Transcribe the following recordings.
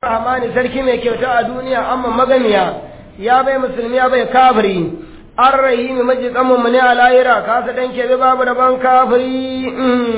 rahmani sarki mai kyauta a duniya amma magamiya ya bai musulmi ya bai kafiri an rahimi maji tsammin mu ne a lahira kasa dan kebe babu rabon kafiri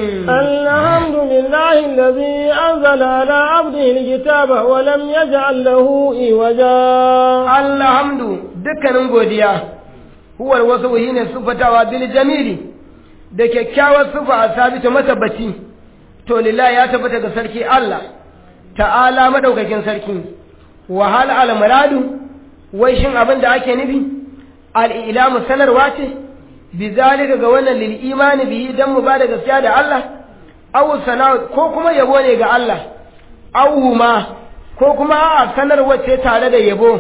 الحمد لله الذي أنزل على عبده الكتاب ولم يجعل له إوجا alhamdu dukkanin godiya huwar wasu ne sufatawa bil jamili da kyakkyawar sufa a sabita matabbaci to lillahi ya tabbata ga sarki Allah ta'ala madaukakin sarki wa hal al muradu wai shin abin da ake nufi al ilamu sanarwa ce bizalika ga wannan lil imani bihi dan mu ba da gaskiya da Allah aw sana ko kuma yabo ne ga Allah aw ma ko kuma a sanarwa ce tare da yabo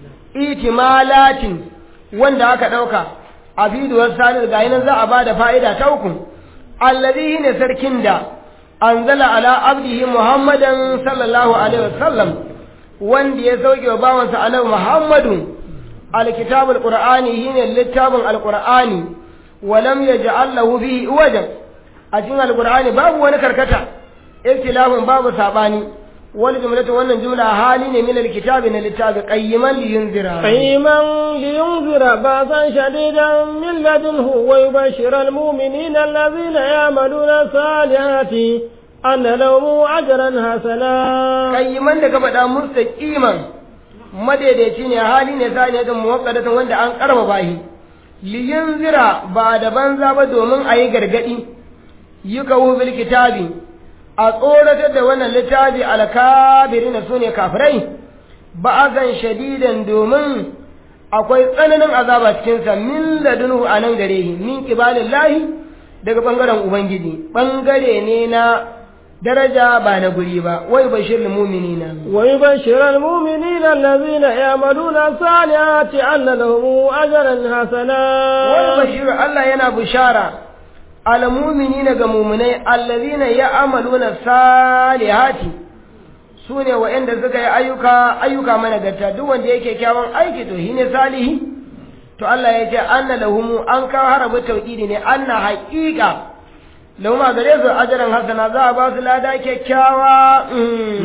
itimalatin wanda aka ɗauka a bidiyon sanar ga nan za a ba da fa'ida ta uku allazi ne sarkin da anzala ala abdihi muhammadan sallallahu alaihi wasallam wanda ya sauke wa bawansa annabi muhammadu alkitabul qur'ani shine littafin alqur'ani wa lam yaj'al lahu bihi wajan a cikin alqur'ani babu wani karkata ikhtilafin babu sabani wani jumlatu wannan jumla hali ne min alkitabi na littafi qayyiman liyunzira قيما لينذر بأسا شديدا من لدنه ويبشر المؤمنين الذين يعملون الصالحات أن لهم أجرا حسنا qayyiman da ka faɗa mustaqiman madaidaici ne hali ne sa ne da muwaqqadatan wanda an karba shi liyunzira ba da banza ba domin a yi gargadi yukawu bil kitabi a tsoratar da wannan littafi alkabirina su ne kafirai ba'azan shadidan domin akwai tsananin azaba cikinsa min ladunhu a nan gare shi min kibalin lahi daga ɓangaren ubangiji ɓangare ne na daraja ba na guri ba wai bashir muminina ويبشر المؤمنين الذين يعملون الصالحات أن لهم أجرا wai حسنا bashir Allah yana bishara almuminina ga muminai allazina ya'maluna salihati su ne waɗanda suka yi ayyuka ayyuka managarta duk wanda yake kyawun aiki to shine salihi to Allah ya ce anna lahumu an kawo harabu tauhidi ne anna haqiqa lahum a gare su ajran hasana za a ba su lada kyakkyawa mm.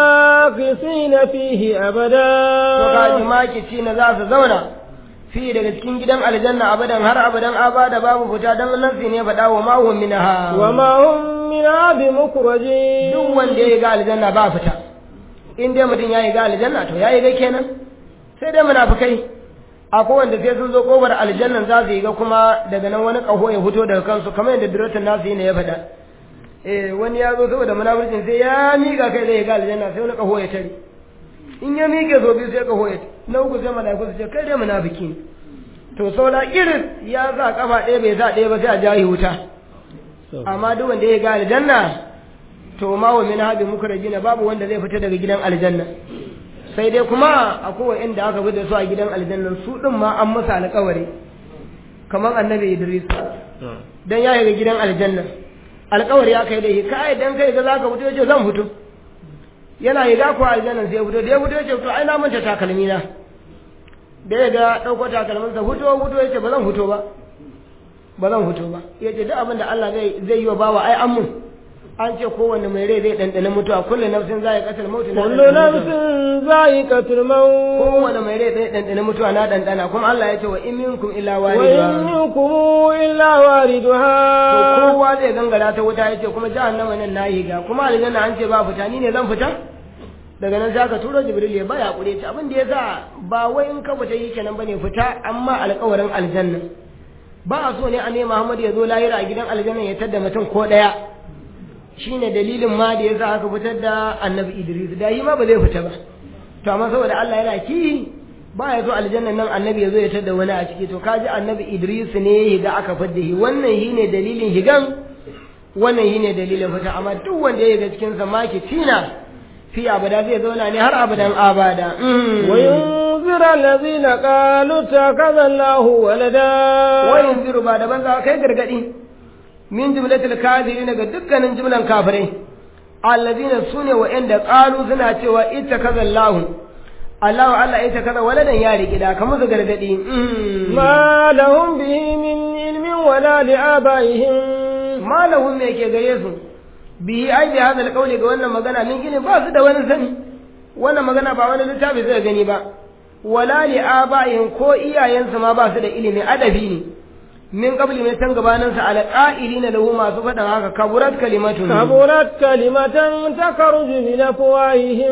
ماكثين فيه to أبدا kaji makici na za su zauna fi daga cikin gidan aljanna abadan har abadan abada babu fita dan nafsi ne faɗa wa ma hum minha وما هم منها بمخرجين duk wanda ya ga aljanna ba fita in dai mutum ya yi ga aljanna to ya yi ga kenan sai dai munafikai akwai wanda sai sun zo kofar aljannan za su yi ga kuma daga nan wani kaho ya fito daga kansu kamar yadda duratun nasu yi ne ya faɗa eh wani ya zo saboda munafircin sai ya miƙa kai zai ga aljanna sai wani kaho ya tare in ya miƙe so biyu sai kaho ya na uku sai malaiku su ce kai dai munafiki ne to saboda irin ya sa kafa ɗaya bai sa ɗaya ba sai a jahi wuta amma duk wanda ya ga aljanna to ma wa min habi mukrajina babu wanda zai fita daga gidan aljanna sai dai kuma akwai inda aka bi da su a gidan aljanna su din ma an masa alƙawari kamar annabi Idris dan ya ga gidan aljanna alƙawari aka yi da shi kai dan kai ga zaka fito yace zan fito yana yi ga ko aljanna sai ya fito da ya fito yace to ai na manta takalmi na da ya ga dauko takalmin sa fito fito yace ba zan fito ba ba zan fito ba yace duk abin da Allah zai zai yi wa bawa ai an mun an ce kowanne mai rai zai ɗanɗana mutuwa kullum nafsin za ya ƙasar mutu na كل نفس ذائقة الموت kowanne mai rai zai ɗanɗana mutuwa na ɗanɗana kuma Allah ya ce wa in minkum illa وإن waridha منكم إلا to واردها kowa zai gangara ta wuta ya ce kuma jahannama nan na yi ga kuma aljanna an ce ba fita ni ne zan fita daga nan sai aka turo jibril ya baya kure ta abin da ya sa ba wai in ka fita yi kenan bane fita amma alƙawarin aljanna ba a so ne a ne Muhammad ya zo lahira a gidan aljanna ya tadda mutum ko ɗaya shine dalilin ma da yasa aka fitar da annabi Idris da yi ma ba zai fita ba to amma saboda Allah yana ki ba ya zo aljanna nan annabi ya zo ya tada wani a ciki to kaji annabi Idris ne ya higa aka fadda shi wannan shine dalilin higan wannan shine dalilin fita amma duk wanda ya higa cikin sa maki tina fi abada zai zauna ne har abadan abada Mm. وينذر الذين قالوا اتخذ الله ولدا wayin ziru ba daban za kai gargadi min jumlatul kafirin ga dukkanin jumlan kafirai allazina sune wa'anda qalu suna cewa ittakaza Allah Allah Allah ittakaza waladan ya riki da kamar su gargadi Mm. ما لهم به من علم ولا لآبائهم ma lahum me ke gare su bihi ai bi hadal qawli ga wannan magana min gine ba su da wani sani wannan magana ba wani littafi zai gani ba wala li aba'in ko iyayensu ma ba su da ilimi adabi ne min qabli mai san gabanin sa ala qa'ilina lahu masu faɗan haka kaburat kalimatun kaburat kalimatan takhruju min afwahihim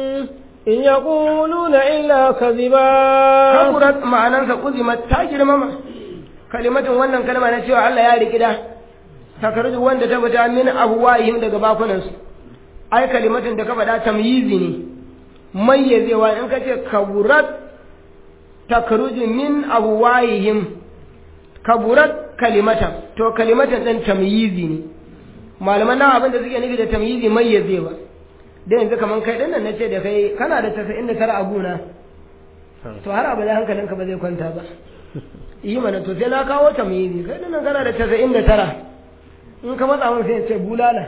in yaquluna illa kadhiba kaburat ma'anan sa uzimat ta girmama kalimatun wannan kalma na cewa Allah ya riki da takhruju wanda ta fita min afwahihim daga bakunan su ai kalimatun da ka faɗa tamyizi ne mayyazewa in ka ce kaburat takhruju min afwahihim kaburat kalimatan to kalimatan ɗin tamyizi ne malaman nan abin da suke nufi da tamyizi mayyazewa da yanzu kaman kai ɗin nan na ce da kai kana da tasa'in da tara a gona to har abada hankalinka ba zai kwanta ba yi mana to sai na kawo tamyizi kai ɗin nan kana da tasa'in da tara in ka matsa mun sai ce bulala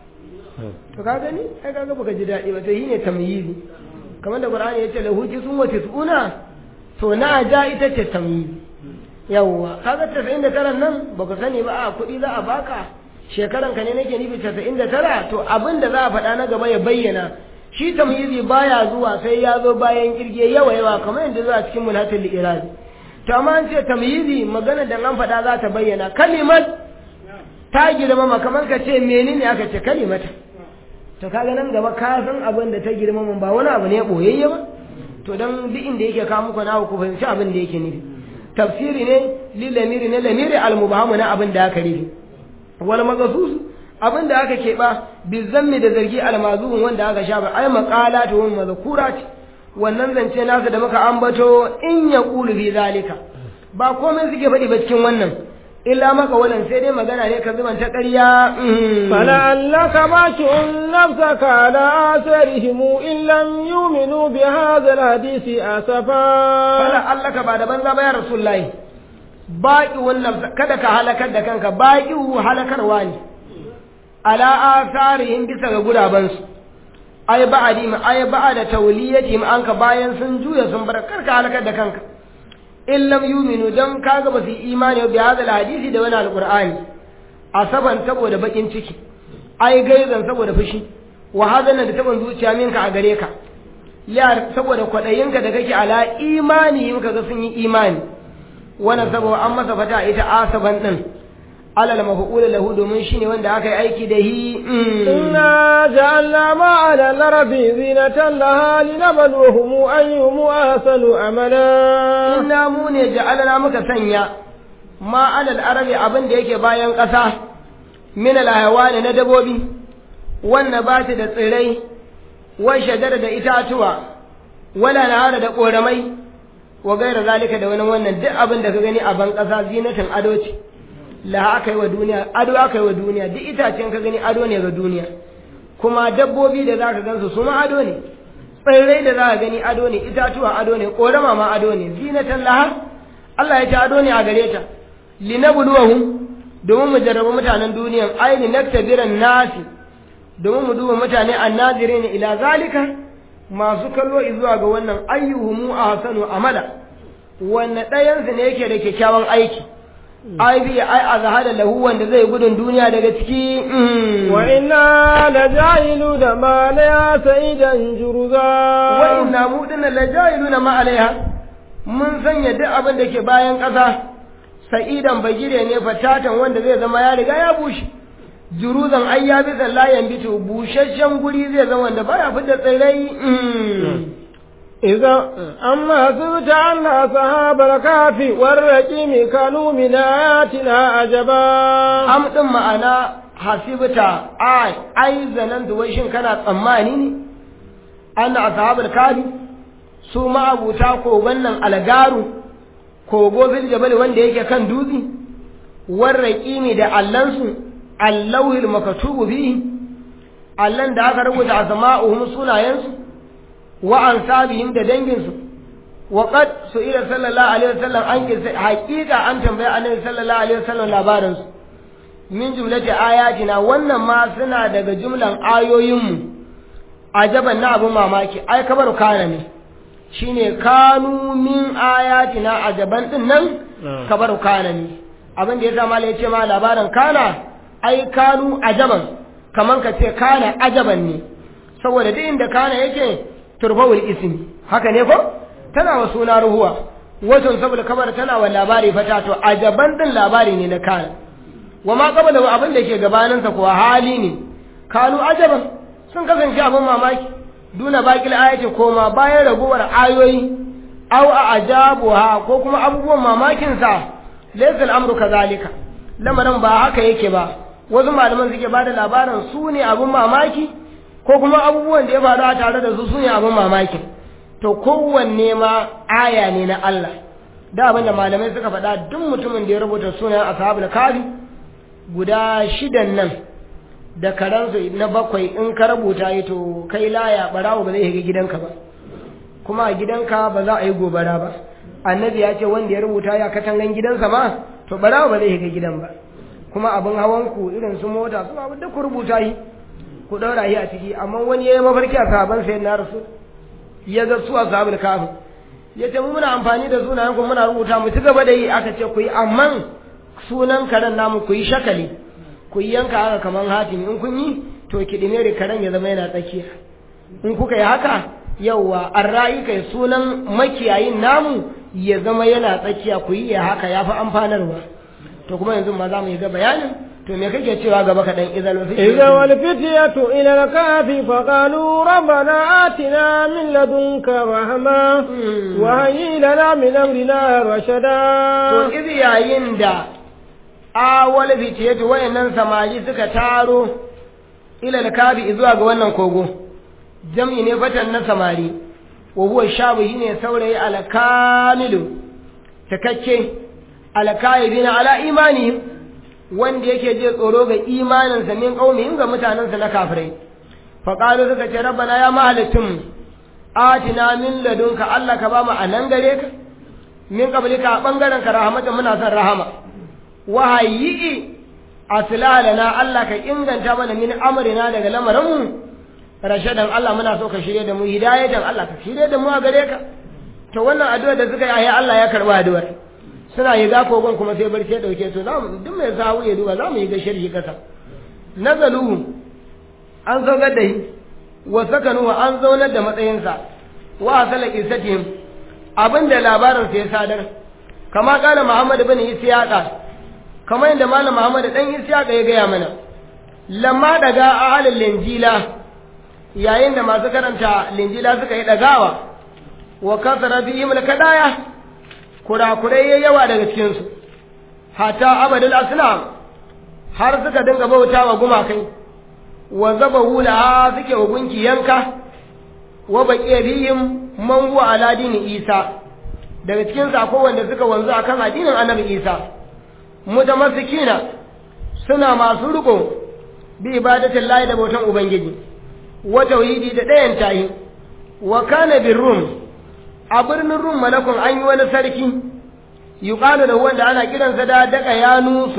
to ka gani ai kaga baka ji daɗi ba to yi ne tamyizi kamar da qur'ani ya ce lahu sun wa tis'una to na ja ita ce tamyizi yawwa kaga 99 nan baka sani ba a kuɗi za a baka shekaran ka ne nake nufi 99 to abin da za a faɗa na gaba ya bayyana shi tamyizi baya zuwa sai ya zo bayan kirge yawa yawa kamar yadda zuwa cikin mulhatul irazi to amma an ce tamyizi magana da an faɗa za ta bayyana kalimat ta girmama kamar ka ce menene aka ce kalimata to kaga nan gaba ka san abin da ta girmama ba wani abu ne boyayye ba to dan duk inda yake kawo muku na ku fahimci abin da yake nufi tafsiri ne li lamiri ne lamiri almubahamu na abin da aka rufe wal magasus abin da aka keɓa bi zammi da zargi almazuhun wanda aka sha ba ai maqala to wani mazkura ce wannan zance nasa da muka ambato in ya qulu bi zalika ba komai suke faɗi ba cikin wannan illa maka wannan sai dai magana ne ka zuban ta ƙarya فلعلك باكع نفسك على آثارهم إن لم يؤمنوا بهذا الحديث أسفا فلعلك بعد بنزا يا رسول الله باقي والنفس kada ka halakar da kanka baki halakarwa ne ala asarihim bisa ga gurabansu ai ba'adi ma ai ba'ada tawliyatihim anka bayan sun juya sun bar karka halakar da kanka in lam yuminu dan kaga ba su imani bi hadal hadisi da wani alqur'ani asaban saboda bakin ciki ai gaizan saboda fushi wa hadana da taban zuciya minka a gare ka liyar saboda kwadayinka da kake ala imani in kaga sun yi imani wannan saboda an masa fata ita asaban din alal maf'ul lahu domin shine wanda aka yi aiki da hi inna ja'alna ma 'ala al-ardi zinatan laha linabluwahum ayyuhum ahsanu amala inna mu ne ja'alna muka sanya ma 'ala al-ardi abin da yake bayan ƙasa min al na dabobi wannan ba ta da tsirai wa shajara da itatuwa wala nahara da koramai wa gaira zalika da wani wannan duk abin da ka gani a ban ƙasa zinatin ado ce la aka yi wa duniya ado aka yi wa duniya duk itacen ka gani ado ne ga duniya kuma dabbobi da za ka gansu su ma ado ne tsirrai da za ka gani ado ne itatuwa ado ne korama ma ado ne zinatan laha Allah ya ce ado ne a gare ta linabluwahum domin mu jarraba mutanen duniyan aini naktabiran nasi domin mu duba mutane annazirin ila zalika masu kallo zuwa ga wannan ayyuhumu ahsanu amala wanne ɗayansu ne yake da kyakkyawan aiki ai bi ai azhada lahu wanda zai gudun duniya daga ciki wa inna la ja'ilu da ma la sa'idan juruza wa inna mu dinna la ja'iluna ma alaiha mun sanya duk abin da ke bayan ƙasa sa'idan bagire ne fatatan wanda zai zama ya riga ya bushe juruzan ai ya bi layan bitu busasshen guri zai zama wanda baya fidda tsirrai إذا أما سبت أن أصحاب الكهف والرقيم كانوا من آياتنا عجبا am din ma'ana hasibta ai ai zanan da wai shin kana tsammani ne anna ashabul kafi su ma abuta kogon nan algaru kogo fil jabal wanda yake kan dutse warraqimi da allansu allahul makatubu bihi allan da aka rubuta asma'uhum sunayensu wa ansabihim da danginsu wa qad su'ila sallallahu alaihi wasallam an kisa haqiqa an tambaya annabi sallallahu alaihi wasallam labarin su min jumlati ayatina wannan ma suna daga jumlan ayoyinmu ajaban na abun mamaki ai kabaru kana ne shine kanu min ayatina ajaban din nan kabaru kana ne abin da yasa malai yace ma labarin kana ai kanu ajaban kaman ka ce kana ajaban ne saboda duk inda kana yake turfawul ismi haka ne ko tana wa suna ruhuwa wato saboda kabar tana wa labari fata to ajaban din labari ne na kana wa ma qabala wa abin da ke gabanin sa kuwa hali ne kanu ajaban sun kasance abin mamaki duna bakil ayati koma bayan raguwar ayoyi aw a ajabuha ko kuma abubuwan mamakin sa laysa al-amru kadhalika lamarin ba haka yake ba wasu malaman suke bada labarin su ne abin mamaki ko kuma abubuwan da ya faru a tare da su su ne abin mamakin to kowanne ma aya ne na Allah da abin da malamai suka faɗa duk mutumin da ya rubuta sunan ashabul kafi guda shidan nan da karansu na bakwai in ka rubuta yi to kai laya barawo ba zai shiga gidanka ba kuma a gidanka ba za a yi gobara ba annabi ya ce wanda ya rubuta ya katangan gidansa ma to barawo ba zai shiga gidan ba kuma abin hawan ku irin su mota su abin da ku rubuta yi ku daura shi a ciki amma wani ya yi mafarki a sahaban sai na rasu ya ga su a sahabul kafin ya ce mu muna amfani da sunayen ku muna rubuta mu ci gaba da yi aka ce ku yi amma sunan karen namu ku yi shakali ku yi yanka haka kaman hatimi in kun yi to kiɗime da karen ya zama yana tsakiya in kuka yi haka yauwa an ra'ayi kai sunan makiyayin namu ya zama yana tsakiya ku yi ya haka ya fi amfanarwa to kuma yanzu ma za mu yi ga bayanin to me kake cewa gaba kaɗan izal wasu إذا والفتية إلى الكهف فقالوا ربنا آتنا من لدنك رحمة وهيئ لنا من أمرنا to رشدا iz yayin da awal fitiyatu wayannan samari suka taro ila alkabi zuwa ga wannan kogo jam'i ne fatan na samari wa huwa shabu shine saurayi alkamilu takakke alkaibina ala imani wanda yake je tsoro ga imanin sa min qaumihim ga mutanen sa na kafirai fa qalu suka ce rabbana ya mahalitum atina min ladunka Allah ka ba mu anan gare ka min qablika a bangaren ka rahmatan muna son rahama wahayi aslalana Allah ka inganta mana min amrina daga lamarinmu rashadan Allah muna so ka shirye da mu hidayatan Allah ka shirye da mu a gare ka to wannan addu'a da suka yi ayi Allah ya karba addu'ar suna yi ga kogon kuma sai barci ya dauke to zamu duk mai sawu ya duba zamu yi ga sharhi kasa nazalu an zaunar da shi wa sakanu an zaunar da matsayinsa wa asala qissatihim abinda labarin sa ya sadar kama kana Muhammad ibn Isyaqa kamar yadda malam Muhammad dan Isyaqa ya gaya mana lamma daga ahalin linjila yayin da masu karanta linjila suka yi dagawa wa kasara bihim kadaya kurakurai ya yawa daga cikin su hatta abadul asnam har suka dinga bauta wa gumakai wa zabahu laha suke wa gunki yanka wa baqiya bihim man huwa ala dini isa daga cikin su akwai wanda suka wanzu akan addinin annabi isa mutamassikina suna masu riko bi ibadatin lahi da bautan ubangiji wa tauhidi da ɗayan tayi wa kana bir rum a birnin rum malakun an yi wani sarki yuqalu da wanda ana kiransa da daka ya nusu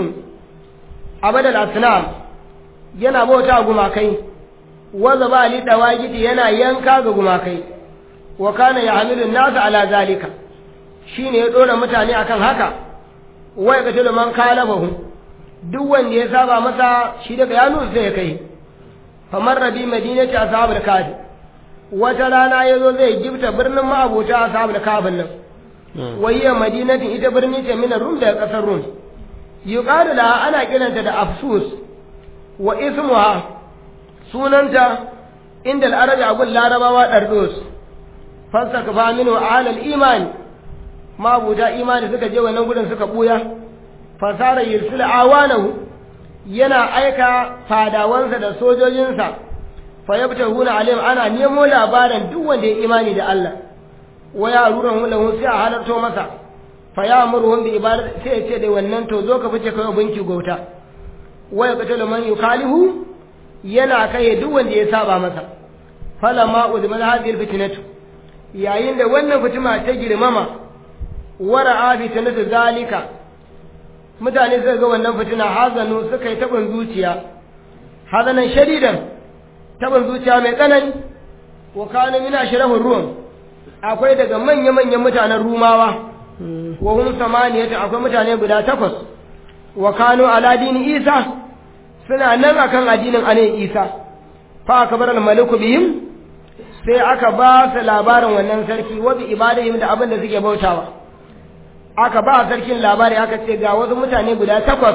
abadal asnam yana bauta gumakai wa zaba li dawagiti yana yanka ga gumakai wa kana yahmilu an-nas ala zalika shine ya dora mutane akan haka wai ga tulu man kalabahu duk wanda ya saba masa shi daga ya nusu sai ya kai famar rabi madinati ashabul kafi wata rana yazo zai gifta birnin ma'abuta ashabul kafin nan wayya madinatin ita birni ce min rum daga kasar rum yuqalu la ana kiranta da afsus wa ismuha sunanta inda al-arabi abul larabawa dardos fasaka fa minhu alal imani mabuta imani suka je wannan gudun suka buya fasara yursil awanahu yana aika fadawansa da sojojinsa fa yabtahuna alayhim ana nemo labarin duk wanda ya imani da Allah wa ya rurun lahu sai a halarto masa fa ya amuru bi ibadati sai ya ce da wannan to zo ka fice kai binki gauta wa ya qatalu man yukalihu yana kai duk wanda ya saba masa falamma udmal hadhihi alfitnatu yayin da wannan fitima ta girmama wara'a fitnatu zalika mutane suka ga wannan fitina hazanu suka yi taɓin zuciya hazanan shadidan taɓin zuciya mai tsanani wa kana min ashrafur rum akwai daga manya manyan mutanen rumawa wa hum samaniyata akwai mutane guda takwas wa kanu ala dini isa suna nan akan addinin ane isa fa akbar al maliku bihim sai aka ba su labarin wannan sarki wa bi ibadihim da abin da suke bautawa aka ba sarkin labari aka ce ga wasu mutane guda takwas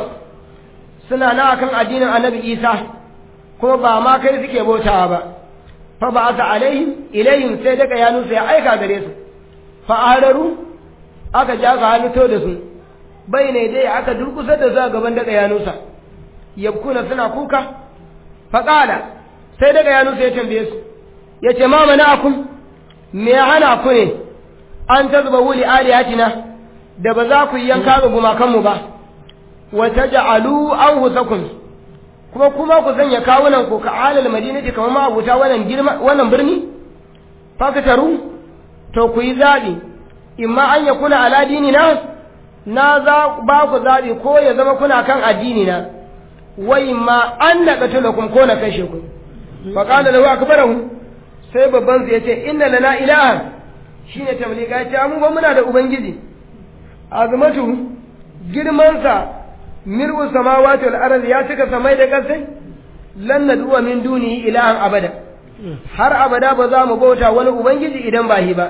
suna na akan addinin annabi isa kuma ba ma kai suke bautawa ba fa ba asa alaihim ilayhim sai daga ya nusa ya aika gare su fa araru aka ja ka halitto da su bai ne dai aka durkusar da su a gaban daga ya nusa yabkuna suna kuka fa qala sai daga ya nusa ya tambaye su yace ma mana'akum me ya hana ku ne an tazba wuli aliyatina da ba za ku yi yanka ga gumakanmu ba wa taj'alu anfusakum kuma kuma ku sanya kawunan ku ka alal madinati kamar ma abuta wannan girma wannan birni fakataru to ku yi zabi imma an ya kuna ala dinina na za ba ku zabi ko ya zama kuna kan addini na wa imma an naqatulakum ko na kashe ku fa qala lahu akbarahu sai babban su yace inna lana ilahan shine tamlika ya ce mu ba muna da ubangiji azmatu girmansa mir'u samawati wal ardi ya cika samai da kasai lan nad'u min dunihi ilahan abada har abada ba za mu bauta wani ubangiji idan ba hi ba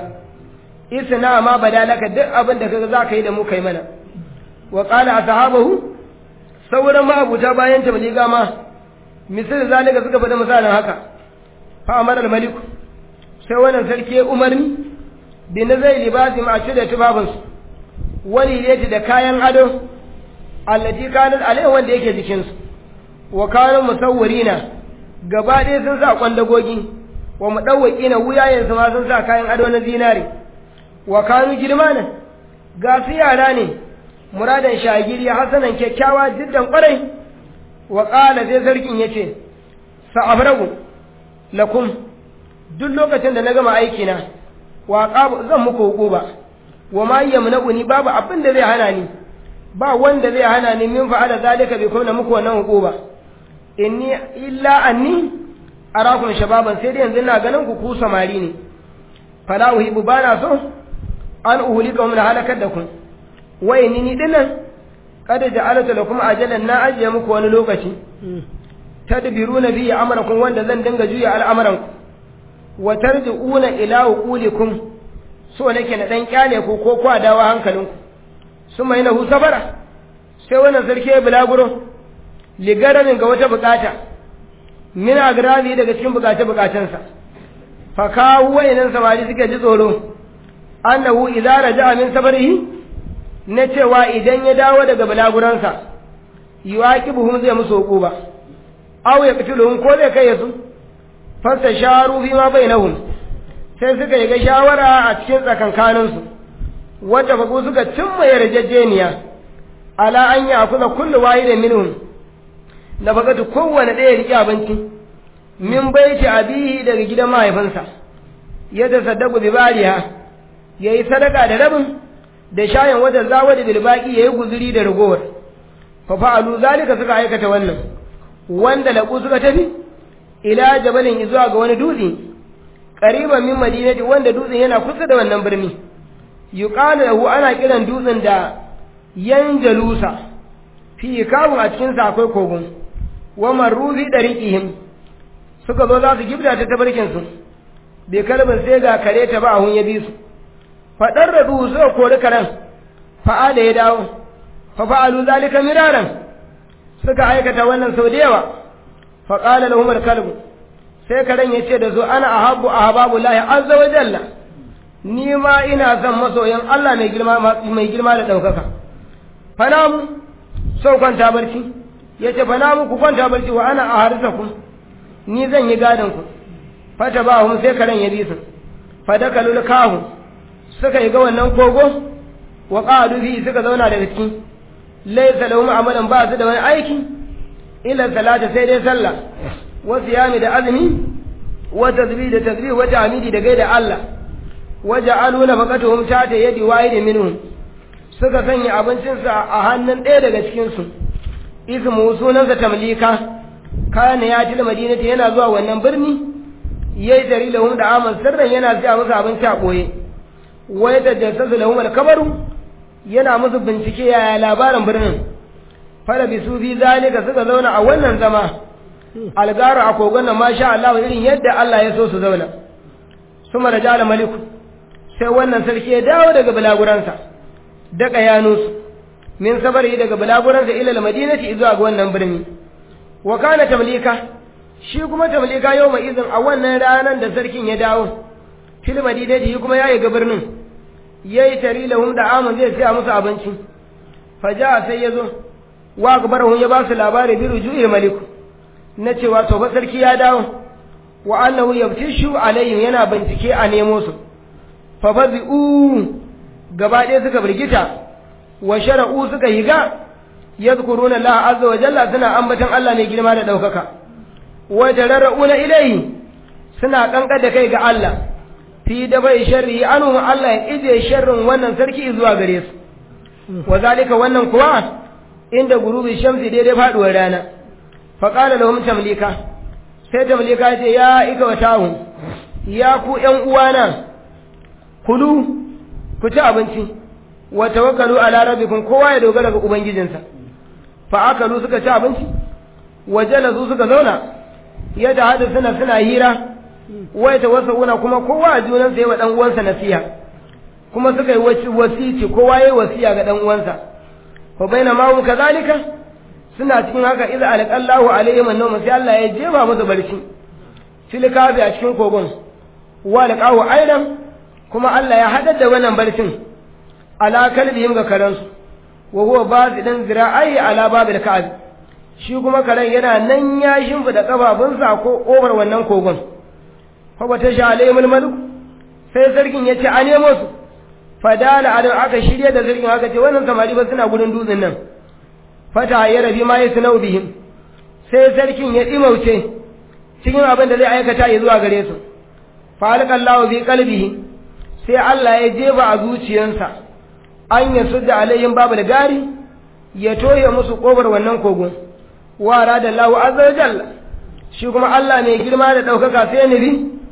isna ma badalaka duk abin da kaga zaka yi da mu kai mana wa qala ashabahu sauran ma abuta bayan tabliga ma misal zalika suka faɗa misalin haka fa amara al malik sai wannan sarki umarni bi nazai libasi ma da tubabansu wani yake da kayan ado allati kanat alai wanda yake jikin su wa kanu musawwirina gaba ɗaya sun sa kwandagogi wa mudawwaqina wuyayen su ma sun sa kayan ado na zinari wa kanu girmana ga su yara ne muradan shagiri hasanan kyakkyawa jiddan kwarai wa qala sai sarkin yace sa'abragu lakum duk lokacin da na gama aiki na wa qabu zan muku hukuba wa ma yamna'uni babu abin da zai hana ni ba wanda zai hana ni min fa'ala zalika bi kuma muku wannan hukuba inni illa anni arakum shababan sai dai yanzu ina ganin ku ku samari ne fala uhibu bana so an uhulika mun halakar da ku wa inni ni dinnan kada ja'alatu lakum ajalan na ajiye muku wani lokaci tadbiruna bi amrakum wanda zan dinga juya al'amuran ku wa tarji'una ila uqulikum so nake na dan kyale ku ko kwa dawa hankalinku suma yana hu safara sai wannan sarki ya bulaguro ligaranin ga wata bukata min agrabi daga cikin bukace bukacensa fa kawo wayannan samari suke ji tsoro annahu idza raja'a min safarihi na cewa idan ya dawo daga bulaguransa yuwaqibuhum zai musu hukuba aw yaqtuluhum ko zai kai su fasta sharu fi ma bainahum sai suka yi ga shawara a cikin tsakankaninsu wadda faku suka cimma yarjejeniya ala an yi akuza kullu wahidin minhum na fakatu kowane ɗaya riƙe abinci min baiti abihi daga gidan mahaifinsa ya tasaddaku bi bariha yayi sadaka da rabin da shayin wata zawadi bil baqi yayi guzuri da ragowar fa fa'alu zalika suka aikata wannan wanda laƙu suka tafi ila jabalin zuwa ga wani dutse qariban min madinati wanda dutsen yana kusa da wannan birni yuqalu lahu ana kiran dutsen da yanjalusa fi kabu a cikin sa akwai kogon wa marrufi dariqihim suka zo za su gibda ta tabarkin su bai kalbin sai ga kare ta ba hun ya bi su fadar radu suka kori karen fa'ala ya dawo fa fa'alu zalika miraran suka aikata wannan sau da yawa fa qala lahum al-kalbu sai karen ya ce da su ana ahabbu ahbabu lahi azza wa jalla ni ma ina son masoyan Allah mai girma mai girma da daukaka fana mu sau kwanta barci yace fana mu ku kwanta barci wa ana aharisakum ni zan yi gadon ku fata ba hum sai karen ya bi su fadakalul kahu suka yi ga wannan kogo wa qadu fi suka zauna daga ciki laysa lahum amalan ba su da wani aiki illa salata sai dai sallah wa siyami da azumi wa tasbih da tasbih wa tahmidi da gaida Allah wa ja'alu nafaqatuhum ta ta yadi wahid minhum suka sanya abincin sa a hannun ɗaya daga cikin su ismu sunansa tamlika kana ya til madinati yana zuwa wannan birni yayi dari lahum da aman sirran yana siya musu abinci a boye wai da jassasu lahum al-kabaru yana musu bincike yaya labarin birnin fara bisu fi zalika suka zauna a wannan zama algara a kogon nan masha Allah irin yadda Allah ya so su zauna suma da jala maliku sai wannan sarki ya dawo daga bulaguransa daga yanusu min sabari daga bulaguransa ila madinati zuwa ga wannan birni wa kana tamlika shi kuma tamlika yau mai izin a wannan ranar da sarkin ya dawo fil madinati kuma yayi ga birnin yayi tari lahum da amun zai siya musu abinci faja sai yazo wa akbarahum ya ba su labari bi ruju'i maliku na cewa to fa sarki ya dawo wa annahu yaftishu alaihim yana bincike a nemo su fa fazi'u gaba ɗaya suka birgita wa shara'u suka higa yadhkuruna Allah azza wa jalla suna ambaton Allah mai girma da daukaka wa tararuna ilayhi suna kankar da kai ga Allah fi da bai sharri anu Allah ya ije sharrin wannan sarki zuwa gare su wa zalika wannan kuwa inda gurubi shamsi daidai faduwar rana fa qala lahum tamlika sai tamlika ya ce ya ika wa tahu ya ku ƴan uwana kulu ku ci abinci wa tawakkalu ala rabbikum kowa ya dogara ga ubangijinsa fa akalu suka ci abinci wa jalasu suka zauna ya da hada suna suna hira wai tawassuna kuma kowa a junan sai wa dan uwansa nasiha kuma suka yi wasici kowa yayi wasiya ga dan uwansa fa bainama hum kadhalika suna cikin haka idza alqallahu alaihim annawm sai Allah ya jefa musu barci fil kafi a cikin kogon wa alqahu aidan kuma Allah ya haɗar da wannan barcin ala kalbihim ga karansu wa huwa bazidan zira'i ala babil ka'ab shi kuma karen yana nan ya shimfida kafafunsa ko kofar wannan kogon fa bata sha alaihimul malik sai sarkin yace a nemo su fadala adam aka shirye da sarkin aka ce wannan samari ba suna gudun dutsen nan fata ya rabi ma yasnau bihim sai sarkin ya dimauce cikin abin da zai aikata ya zuwa gare su fa alqallahu fi qalbihi sai Allah ya jeba a zuciyarsa an ya sudda alayhim babu da gari ya toye musu kobar wannan kogon wa da Allahu azza jalla shi kuma Allah mai girma da daukaka sai nabi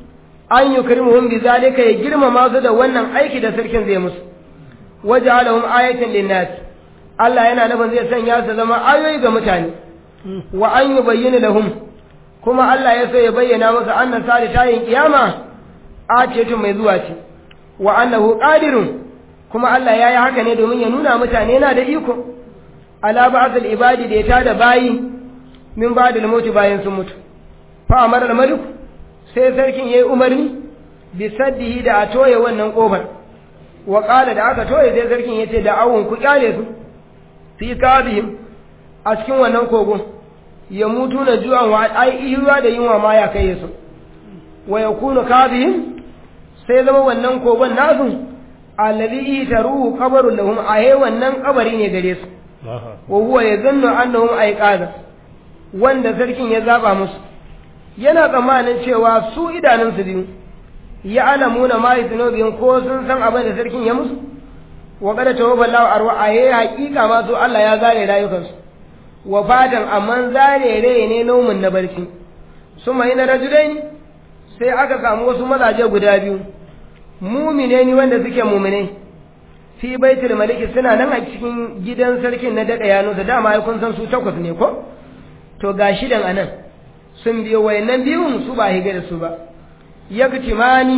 an yukrimuhum bi zalika ya girmama su da wannan aiki da sarkin zai musu waja'alahum ayatan linnas Allah yana nufin zai sanya su zama ayoyi ga mutane wa an yubayyana lahum kuma Allah ya so ya bayyana musu annan sali tayin kiyama a ce tun mai zuwa ce wa annahu qadirun kuma Allah yayi haka ne domin ya nuna mutane yana da iko ala ba'dil ibadi da ya tada bayi min ba'dil mauti bayan sun mutu fa amara al-malik sai sarkin yayi umarni bi saddihi da a toye wannan kofar wa qala da aka toye sai sarkin yace da awun ku kyale su fi kabihim a cikin wannan kogon ya mutu na ju'an wa ai ruwa da yunwa ma ya kai su wa yakunu kabihim sai zama wannan kogon nasu alladhi itaruhu qabrun lahum ahe wannan kabari ne gare su wa huwa yazannu annahum ayqaza wanda sarkin ya zaba musu yana tsammanin cewa su idanun su biyu ya alamuna ma yatnubin ko sun san abin da sarkin ya musu wa qad tawafallahu arwa ahe haƙiƙa ma su Allah ya zare rayukansu wa fatan amman zare rai ne nomin na barci suma ina rajulaini sai aka samu wasu mazaje guda biyu mumine ni wanda suke mumine fi baitul maliki suna nan a cikin gidan sarkin na dada yano da dama ai kun san su takwas ne ko to ga shidan anan sun biyo wayannan biyun su ba higa da su ba yaktimani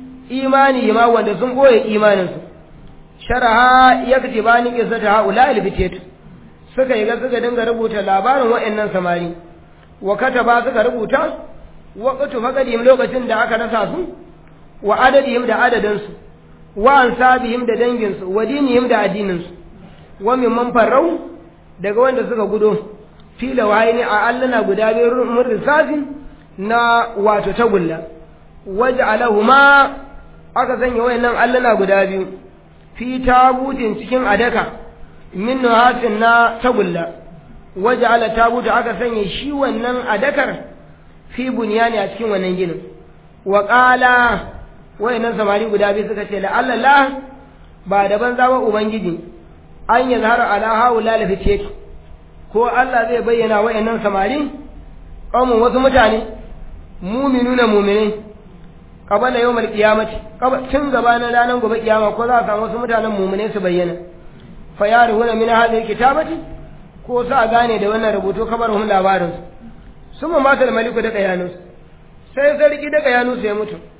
imani ma wanda sun boye imanin su sharaha yaktibani qissata haula albitat suka yi ga suka dinga rubuta labarin wayannan samari wa kataba suka rubuta waqtu faqadim lokacin da aka rasa su wa adadihim da adadinsu wa ansabihim da danginsu wa dinihim da addininsu wa mimman farrau daga wanda suka gudo fila wayni a allana guda biyu mun risasi na wato tagulla waj'alahuma aka sanya wayannan allana guda biyu fi tabutin cikin adaka min nuhasin na tagulla waj'ala tabuta aka sanya shi wannan adakar fi bunyani a cikin wannan ginin wa qala wayannan samari guda biyu suka ce la'alla ba da banza ba ubangiji an yi zahara ala haula la fice ko Allah zai bayyana wayannan samari qaumun wasu mutane mu'minuna mu'minai qabala yawmal qiyamati tun gaba na ranar gobe kiyama ko za a samu wasu mutanen mu'minai su bayyana fa yarihuna min hadhihi kitabati ko sa gane da wannan rubutu kabarhum labarin su summa matal maliku da kayanus sai sarki da kayanus ya mutu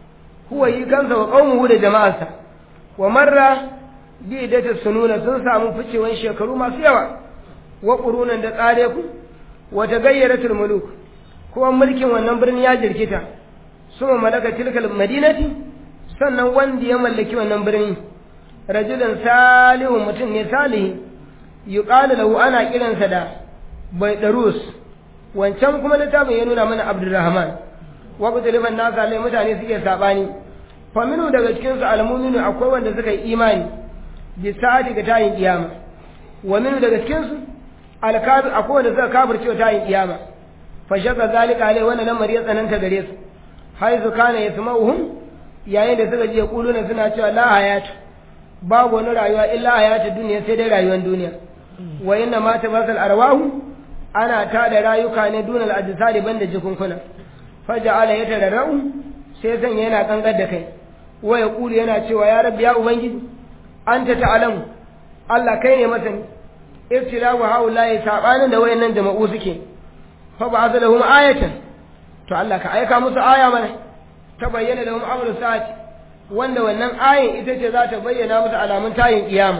huwa yi kansa wa qaumuhu da jama'arsa wa marra bi idata sununa sun samu ficewan shekaru masu yawa wa qurunan da tsare ku wa tagayyaratul muluk kuma mulkin wannan birni ya jirkita suma malaka tilkal madinati sannan wanda ya mallaki wannan birni rajulun salihu mutum ne salihi yuqalu lahu ana kiransa da baidarus wancan kuma littafin ya nuna mana abdurrahman wa qutliban nasa lai mutane suke sabani fa minu daga cikin su almu'minu akwai wanda suka yi imani bi sa'ati ga tayin kiyama wa minu daga cikin su alkafir akwai wanda suka kafirce tayin kiyama fa shaka zalika alai wannan lamari ya tsananta gare su haizu kana yasma'uhum yayin da suka je kuluna suna cewa la hayatu babu wani rayuwa illa hayatu duniya sai dai rayuwar duniya wa inna ma tabasal arwahu ana tada rayuka ne dunal ajsadi banda jikunkuna faja'ala yatararau sai san yana kangar da kai wa yaqulu yana cewa ya rabbi ya ubangiji anta ta'lamu Allah kai ne masani ibtilahu haula'i sabanin da wayannan jama'u suke fa ba'atha lahum ayatan to Allah ka aika musu aya mana ta bayyana lahum amru sa'ati wanda wannan ayin ita ce za ta bayyana musu alamun tayin kiyama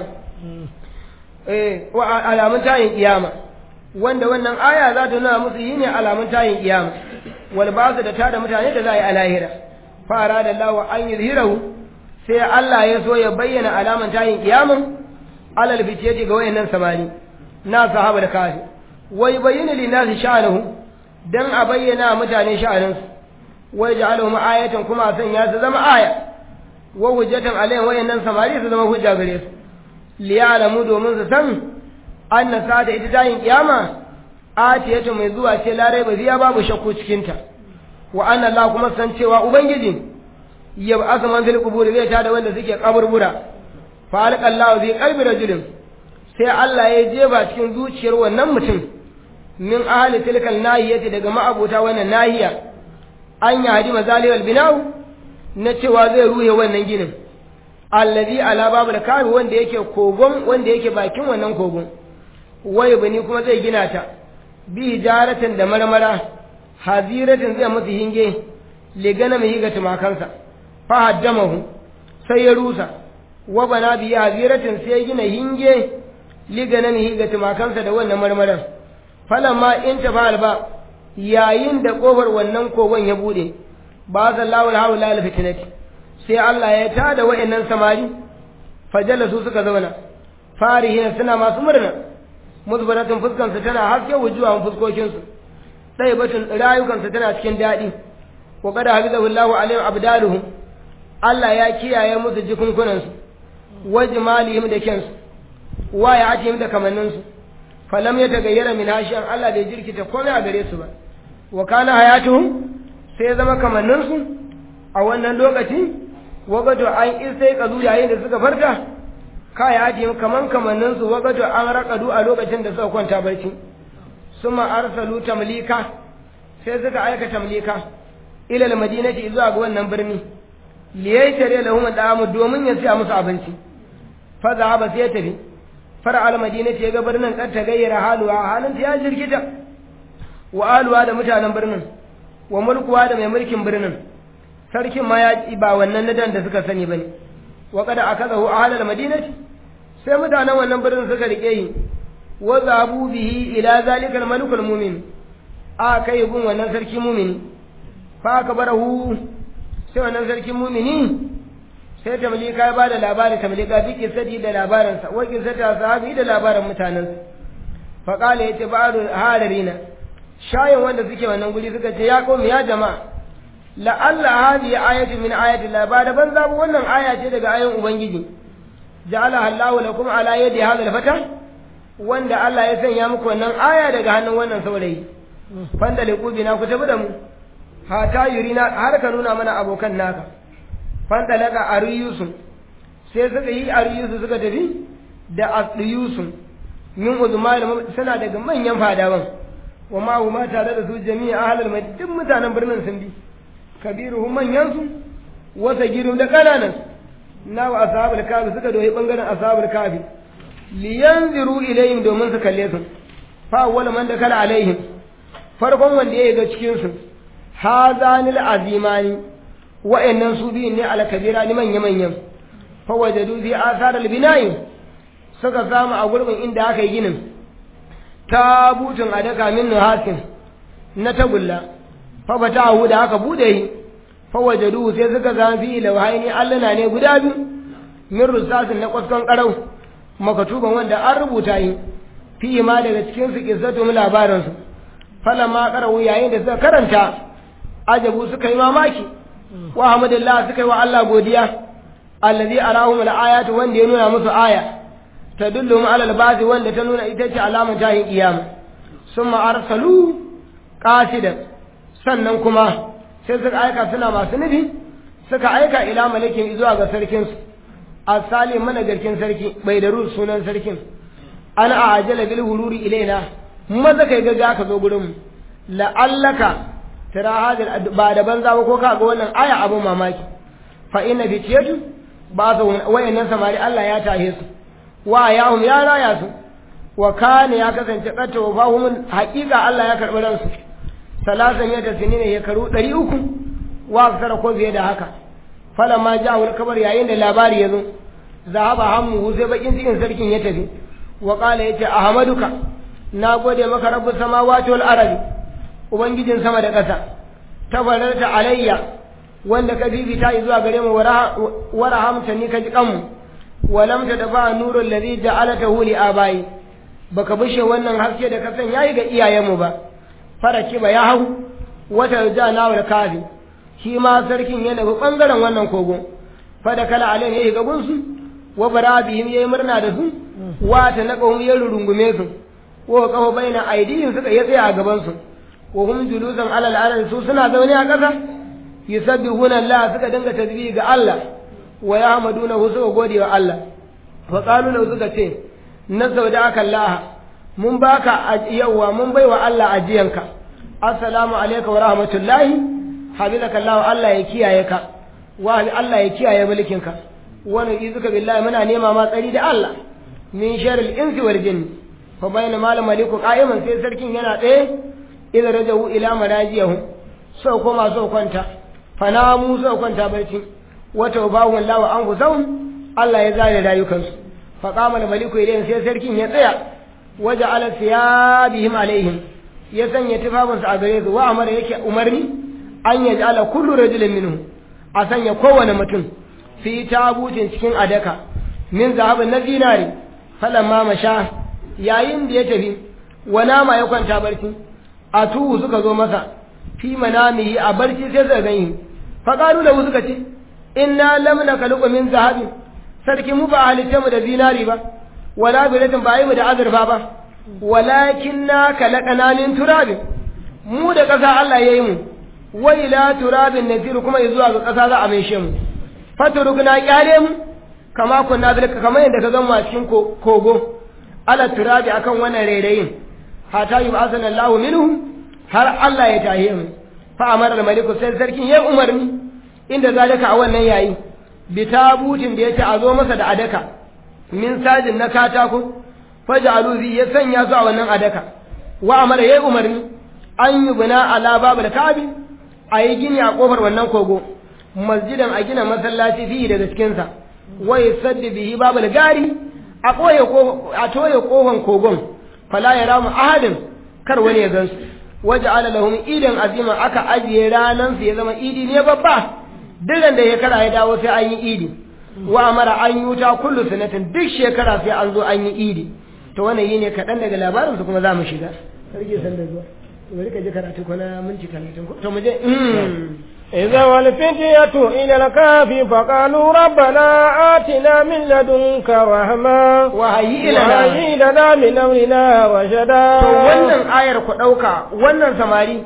eh wa alamun tayin kiyama wanda wannan aya za ta nuna musu yi ne alamun tayin kiyama wal ba'su da tada mutane da za a yi a lahira fara da Allah an yuzhirahu sai Allah ya so ya bayyana alaman tayin kiyaman alal fitiyati ga wayannan samani na sahaba da kafi wai bayyana lin nasi sha'anuhu dan a bayyana mutane sha'aninsu wai ja'aluhum ayatan kuma a sanya su zama aya wa hujjatan alayhim wayannan samari su zama hujja gare su liya'lamu domin su san anna sa'ada ita tayin kiyama atiyatu mai zuwa ce larai ba ziya babu shakku cikin ta wa anna Allah kuma san cewa ubangiji ya ba'asa man fil qubur zai tada wanda suke kaburbura fa alqa Allah fi qalbi rajulin sai Allah ya jeba cikin zuciyar wannan mutum min ahli tilkal nahiyati daga ma'abuta wannan nahiya an yi hadi mazalil bina'u na cewa zai ruhe wannan ginin allazi ala babu da kafi wanda yake kogon wanda yake bakin wannan kogon wai bani kuma zai gina ta bi jaratin da marmara haziratin zai musu hinge ligana mai ga tumakansa fa haddamahu sai ya rusa wa bana bi haziratin sai ya gina hinge ligana mai ga tumakansa da wannan marmaran falamma in tafa alba yayin da kofar wannan kogon ya bude ba sallahu alhawla alfitnati sai Allah ya tada wa'annan samari fajalasu suka zauna farihina suna masu murna muzbaratun fuskansu tana haske wujuwan fuskokinsu ɗaya batun rayukansu tana cikin daɗi wa kada hafizahu Allahu alaihim abdaluhum Allah ya kiyaye musu jikunkunansu wa jimalihim da kensu wa ya atihim da kamanninsu falam ya tagayyara min hashiyan Allah bai jirkita komai a gare su ba wa kana hayatuhum sai zama kamanninsu a wannan lokaci wagato an isai kazu yayin da suka farka kaya ajiyar kaman kamanninsu wagato an raƙadu a lokacin da suka kwanta barci suma arsalu tamlika sai suka aika tamlika ilal madinati zuwa ga wannan birni liyai tare lahum da'amu domin ya siya musu abinci fa zahaba sai ya tafi fara al madinati ya ga birnin kan ta gayyara haluwa halin ta ya jirkita wa aluwa da mutanen birnin wa mulkuwa da mai mulkin birnin sarkin ma ya ba wannan nadan da suka sani bane wa kada akazahu ahlal madinati sai mutanen wannan birnin suka rike yi wa zabu bihi ila zalikal malikul mu'min a kai gun wannan sarki mu'mini fa ka barahu sai wannan sarki mu'mini sai tamlika ya bada labari tamlika bi kisati da labaransa wa kisata sahabi da labaran mutanensa fa qala yace ba'du hadarina shayin wanda suke wannan guri suka ce ya komi ya jama'a la'alla hadhihi ayatu min ayati Allah ba da ban zabu wannan aya ce daga ayoyin ubangiji ja'ala Allahu lakum ala yadi hadha al-fata wanda Allah ya sanya muku wannan aya daga hannun wannan saurayi fanda liqubina ku tafi da mu hata yurina har ka nuna mana abokan naka fanda laka ariyusu sai suka yi ariyusu suka tafi da asdiyusu min uzmal suna daga manyan fadawan wa ma huma tare da su jami'a ahlul madina duk mutanen birnin sun bi kabiruhum manyan su wa sagiru da kananan na wa ashabul kafi suka doyi bangaren ashabul kafi liyanziru ilayhim domin su kalle su fa awwal man dakala alaihim farkon wanda ya ga cikin su hazanil azimani wa'annan su biyun ne alkabira ni manya manyan fa wajadu fi athar albina'i suka samu a gurbin inda aka yi ginin tabutun adaka min nuhasin na tagulla fa batahu da aka bude yi fa wajadu sai suka zama fi lawhaini allana ne guda biyu min rusasin na kwaskon karau makatuban wanda an rubuta yi fi ma daga cikin su kissatu mu labarin su falamma qarawu yayin da suka karanta ajabu suka yi mamaki wa hamdulillah suka yi wa Allah godiya allazi arahum al-ayatu wanda ya nuna musu aya tadullu ala al-ba'thi wanda ta nuna ita ce alamar tahin kiyama summa arsalu qasidan sannan kuma sai suka aika suna masu nufi suka aika ila malakin zuwa ga sarkin su asali mana garkin sarki bai da sunan sarkin ana ajala bil hururi ilaina maza kai ga ka zo gurin mu la'allaka tara hadal ba da banza ba ko ka ga wannan aya abun mamaki fa inna fitiyatu ba su wayannan samari Allah ya tahe su wa yahum ya raya su wa kana ya kasance katta wa fahum haqiqa Allah ya karbi ransu salasan ya tasini ne ya karu 300 wa aksara ko fiye da haka falamma ja'u al-kabar yayin da labari yazo zahaba hammu sai bakin cikin sarkin ya tafi wa qala yace ahmaduka na gode maka rabbus samawati wal ardi ubangijin sama da ƙasa tabararta alayya wanda ka bibita zuwa gare mu warahamta ni ka ji kanmu walam ta dafa nurul ladhi ja'alatahu li abai baka bushe wannan haske da ka san yayi ga iyayenmu ba faraki ba ya hau wata jana wal kafi shi ma sarkin ya nufi bangaren wannan kogo fada kala alai ne ga gunsu wa barabihim yayi murna da su wa ta naqahum ya rurungume su wa kafa baina aidihim suka ya tsaya a gaban su wa hum julusan alal ardi su suna zaune a ƙasa yusabbihuna Allah suka dinga tasbihi ga Allah wa yahmadunahu suka gode wa Allah fa qalu lahu suka ce nasaudaka Allah mun baka yawa mun baiwa Allah ajiyanka assalamu alayka wa rahmatullahi habibaka Allah Allah ya kiyaye ka wa Allah ya kiyaye mulkinka wa nu'izuka billahi muna nema ma tsari da Allah min sharril insi wal jinni fa bayna mal maliku qa'iman sai sarkin yana tsaye idan rajahu ila manajiyahu sau koma sau kwanta fanamu sau kwanta barci wata bahu Allah wa anfusahum Allah ya zare rayukansu fa qama al-maliku ilayhim sai sarkin ya tsaya waje ala siyabihim alaihim ya sanya tufafinsu a gare su wa amara yake umarni an ya ala kullu rajulin minhu a sanya kowane mutum fi tabutin cikin adaka min zahabin na zinari falamma masha yayin da ya tafi wa nama ya kwanta barci a tuhu suka zo masa fi manamihi a barci sai suka gani fa qalu lahu suka ce inna lam nakaluqu min zahabi sarki mu ba halitta mu da zinari ba wala bilatin ba yi mu da azurfa ba walakin na kalaqana min turabin mu da ƙasa Allah yayi mu wa ila turabin nasiru kuma zuwa ga ƙasa za a maishe mu faturugna kyale mu kama kunna zalika kamar yadda ka gama cikin kogo ala turabi akan wannan rairayin hata yi ba'azan Allah minhu har Allah ya tahe mu fa amara al-maliku sai sarkin ya umarni inda zalika a wannan yayi bi tabutin da yace a zo masa da adaka min sajin na katako faj'alu fi ya sanya su a wannan adaka wa amara ya umarni an yi bina ala babul kabi a yi gini a kofar wannan kogo masjidan a gina masallaci fi daga cikinsa wa yusaddi bihi babul gari a koye a toye kofan kogon fala ya ramu ahadin kar wani ya gansu waje ala lahum idan azima aka ajiye ranan su ya zama idi ne babba duk da ya kara ya dawo sai an yi idi wa amara an yi wuta kullu sanatin duk shekara sai an zo an yi idi to wannan yi ne kaɗan daga labarin su kuma za mu shiga sarki san da zuwa to bari ka ji karatu ko na minti talatin ko to mu je إذا والفتية إلى الكهف فقالوا ربنا آتنا من لدنك رحمة وهيئ لنا وهيئ لنا من أمرنا رشدا to wannan ayar ku ɗauka wannan samari